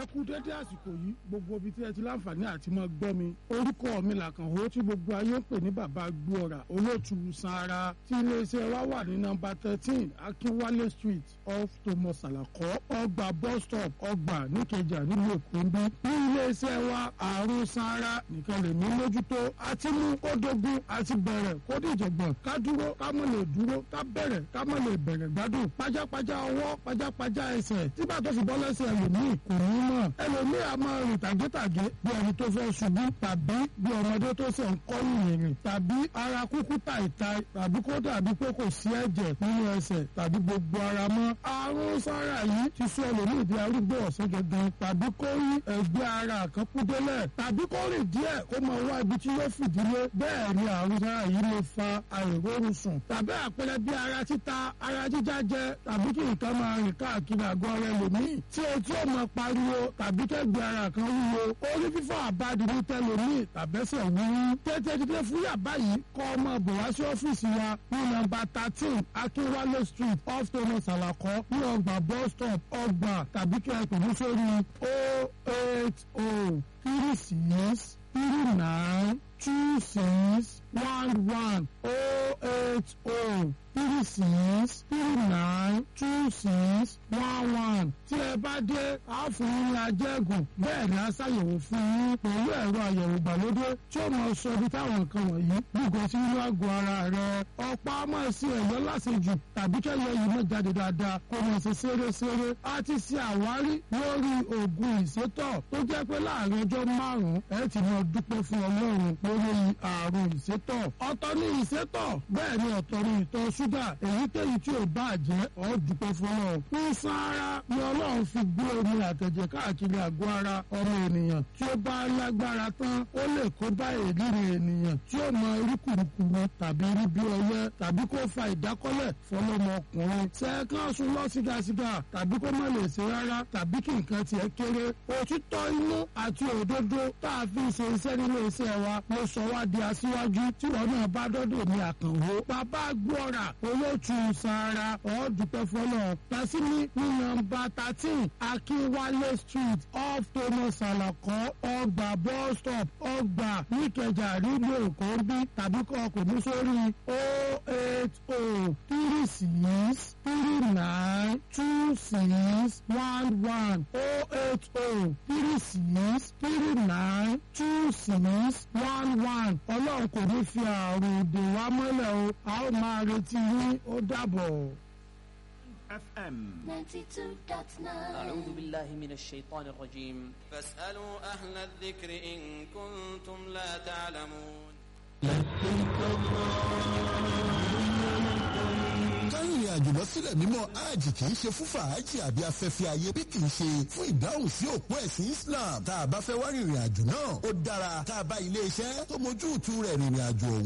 ẹ kú dédé àsìkò yìí gbogbo ibi tí ẹ ti láǹfààní àti máa gbọ́ mi orúkọ mi làkànwó tí gbogbo ayé ń pè ní bàbá gbóòrà olóòtú sanra tí iléeṣẹ́ wa wà ní nọ́mbà thirteen akínwálé street off thomas alakọ ọgbà bus stop ọgbà níkẹjà nílùú èkó ń bí ní iléeṣẹ́ wa àrùn sanra nìkan lè ní mójútó àti mú kó dogun àti bẹ̀rẹ̀ kó dìjọ̀gbọ̀n ká dúró ká mọ̀ lè dúró ká bẹ̀rẹ̀ ká mọ̀ lè bẹ̀rẹ̀ gbádùn pajápajá ọwọ́ pajápajá ẹsẹ̀ tí bá tó fi bọ́ lẹ́sẹ̀ ẹlòmíì kò ní mọ̀ ẹlòmíì a máa rìn tàgétàgé bí ẹni tó fẹ́ ṣubú tàbí bí ọmọdé tó ṣe ń kọ́ yìnyín tàbí ara kúkú tàìtàì tàbí kó dàbí pé kò sí ẹ̀jẹ̀ nínú ẹsẹ̀ tàbí gbogbo ara mọ́ àrùn sára yìí ti sọ ẹlòmíì di arúgbó ọ̀sán gangan tàbí kó rí ẹgbẹ́ ara kan kú délẹ̀ tàbí kó rìn díẹ̀ kó máa wá ibi tí yóò fìdílé bẹ́ẹ̀ ni àrùn sára yìí lè fa àìrórun sùn tàbí àpẹẹrẹ bí ara títa ara jíjá jẹ tàbí kí nǹkan máa rìn káàkiri àgọ́ ara ẹlòmíì tí etí ò máa pariwo tàbí kẹ́gbẹ́ ara kan wúwo orí fífọ́ àbádì ní tẹlòmíì tàbẹ́sẹ̀ wúwú tètè dídé fúyà báyìí kọ́ ọmọ bò wá sí ọ́fíìsì wa ní nọ́mbà thirteen akínwálé street off thomas alakọ ní ọgbà bus stop ọgbà tàbí kí ẹ pè mí sórí o eight o three six three nine two six one one o eight o three six three nine two six one one tí ẹ bá dé a fún yín ní ajẹ́gùn bẹ́ẹ̀ ni a ṣàyẹ̀wò fún yín pẹ̀lú ẹ̀rọ àyẹ̀wò ìgbàlódé tí ó máa sọ ibi táwọn nǹkan wọ̀nyí gbogbo sí inú àgọ́ ara rẹ̀ ọ̀pá máa ṣe ẹ̀yọ́ lásìjù tàbí kẹ́yọ yìí máa jáde dáadáa kó máa ṣe ṣeréṣeré a ti ṣe àwárí lórí oògùn ìsétọ̀ tó jẹ́ pé láàrin ọjọ́ márùn-ún ẹ ti máa dúpẹ́ fún ọlọ́run lórí àrùn ìsétọ̀ ọ̀tọ̀ ní ìsétọ̀ bẹ́ẹ̀ ni ọ̀tọ̀ ní ìtọ̀ ṣúgà èyíkéyìí tí ò bá jẹ́ ọ́ dúpẹ́ fún ọ. fún sáárá ni ọlọ́run fi gbé omi àtẹ̀jẹ̀ káàkiri àgọ́ ara ọmọ ènìyàn tí ó bá lágbára tán ó lè kó bá èlìrì ènìyàn tí ó mọ irúkùrùkùrù tàbí rí bí ọyẹ́ tàbí kó fa ìdákọ́lẹ̀ fọlọ́mọkùnrin. sẹ́ẹ̀kan sùn lọ sígasiga tàbí kó má lè ṣe rárá tàbí kí nǹkan tiẹ̀ kéré. òtítọ́ inú àti òdodo tá a fi ṣe iṣẹ́ nínú iṣẹ́ wa ló sọ wá di aṣíwájú tí wọn náà bá dọ́dọ̀ ní àkànwó. bàbá gbọ́ra olóòtú sara ọ̀ọ́dúpẹ́ fọlọ́ tasimi ní nọ́mbà thirteen akínwálé street off thomas alakọ ọgbà bus stop ọgbà níkẹjà nílùú èkó bí tàbí kọ́ ọkùnrin sórí o eight o three six three nine two six one one o eight o three six three nine two six one one ọlọ́run kò ní fi àrùn ìdè wa mọ́lẹ̀ o a ó máa retí yín ó dàbọ̀. FM 92.9 أعوذ بالله من الشيطان الرجيم فاسألوا أهل الذكر إن كنتم لا تعلمون kárìnrìn àjò lọ sílẹ̀ mímọ́ hajj kì í ṣe fún fàájì àbí afẹ́fẹ́ ayé bí kì í ṣe fún ìdáhùn sí òpó ẹ̀sìn Islam tá a bá fẹ́ wá rìnrìn àjò náà ó dára tá a bá ilé iṣẹ́ tó mójú ìtú rẹ̀ rìnrìn àjò